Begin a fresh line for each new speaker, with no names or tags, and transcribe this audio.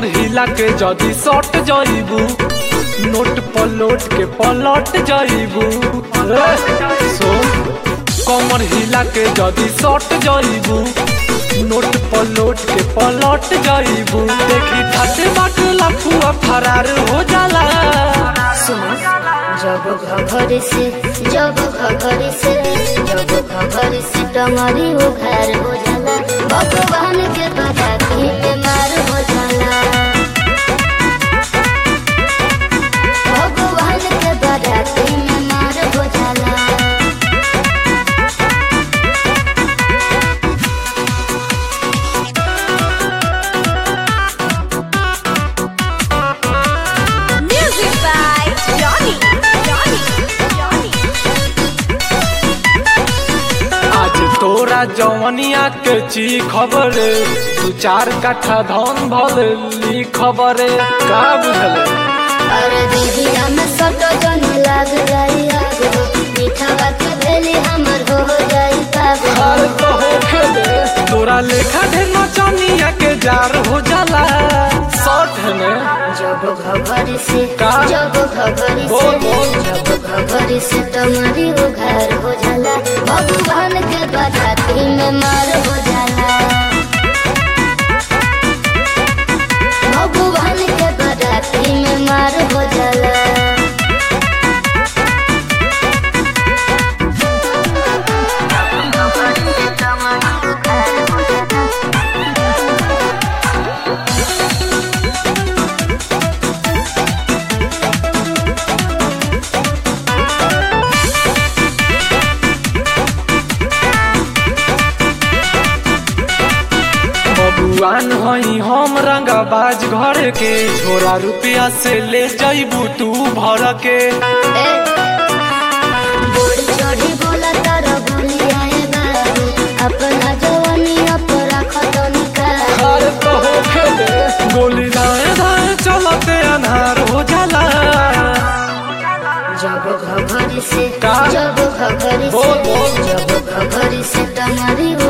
कमर हिला के जदी सट जाइबू नोट पलट के पलट जाइबू सुन कमर हिला के जदी सट जाइबू नोट पलट के पलट जाइबू देखी ठाटे बाट लफुआ फरार हो जाला
सुनो जब घघरी से जब घघरी से जब घघरी से टंगरी उघार हो जाला भगवान के बराती पे मार हो जाला भगवान के बराती में मार हो जाला
Music by Johnny. Johnny. Johnny.
आज तोरा जवनिया के ची खबर दू चार कट्ठा धन भल ली खबर का बुझल
अरे दीदी हम सट जन लाग जाई आग हो मीठा बात भेली हमर हो जाई पाग हो
हाल तो हो खेले तोरा लेखा ढेर नचनिया के जार हो जाला शॉर्ट है ने
जब घघरी से
का?
जब घघरी
बोल,
से
बोल।
जब घघरी से तुम्हारी उघार हो जाला भगवान के बराती में मार हो जाला भगवान के बराती में मार हो जाला
बबुआन हई हम रंगाबाज घर के छोरा रुपया से ले जइबू तू भर के
ए, बोली चढ़ी बोला तारा बोली आए बाबू अपना जवानी अपना खतनी का
हाल तो हो खेले गोली दाएं दाएं चलते अनहार हो जाला
जब घघरी से
का?
जब घघरी
बोल, बोल।
से जब घघरी से तुम्हारी